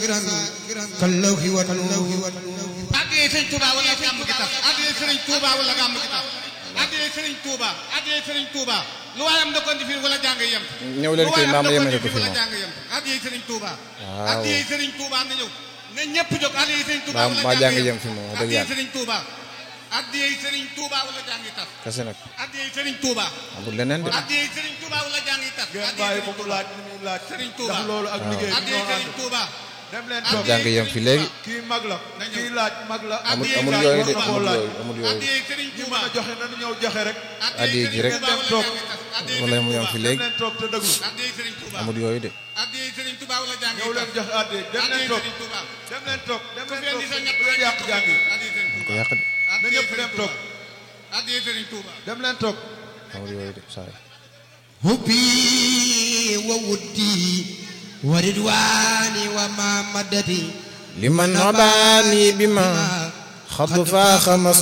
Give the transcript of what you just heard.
كاللوح والنور addiyee sëriñ Touba wala gàmm gi tax addiyee sëriñ Touba wala gàmm gi tax addiyee sëriñ Touba addiyee sëriñ Touba lu waayam da ko indi fii wala jàng yem ñëw leen kii maam yemale ko fi wala moom jàng yem addiyee sëriñ Touba Waaw. addiyee sëriñ Touba na ñëw na ñëpp jóg addiyee sëriñ Touba Maa- wala maa jàng yem yem fi moom, wax dëgg addiyee yàlla. sëriñ Touba addiyee sëriñ Touba wala jàng tax kese nag addiyee sëriñ Touba amul leneen de addiyee sëriñ Touba wala jàng tax ngeen bàyyi ko mu laaj ni muy laaj Sëriñ Touba. ndax loolu ak liggéey bi addiyee ñoo sëriñ ànd Touba dem leen Maa toog jàng yem fi léegi kii mag la Na ñëw. kii laaj mag la amul Addiyee amul sëriñ yooyu de Touba. amul yooyu amul yooyu addiyee sëriñ ñi Touba mën a joxe nanu ñëw joxe rek Addiyee ji rek. Touba wala toog. jàng tax addiyee wala mu sëriñ yem fi Touba léegi dem leen toog te dëglu addiyee sëriñ Touba amul yooyu de addiyee sëriñ Touba wala jàng ñëw leen joxe adde dem leen addiyee toog sëriñ Touba dem leen toog dem ku leen fi toog indi sa ñett bu leen yàq jàng yi addiyee sëriñ ko Touba yàq de na ñëpp dem toog addiyee sëriñ Touba dem leen toog amul yooyu de saa yi حبي وودي وردواني وما مدتي liman nabaani bi ma xad faaxa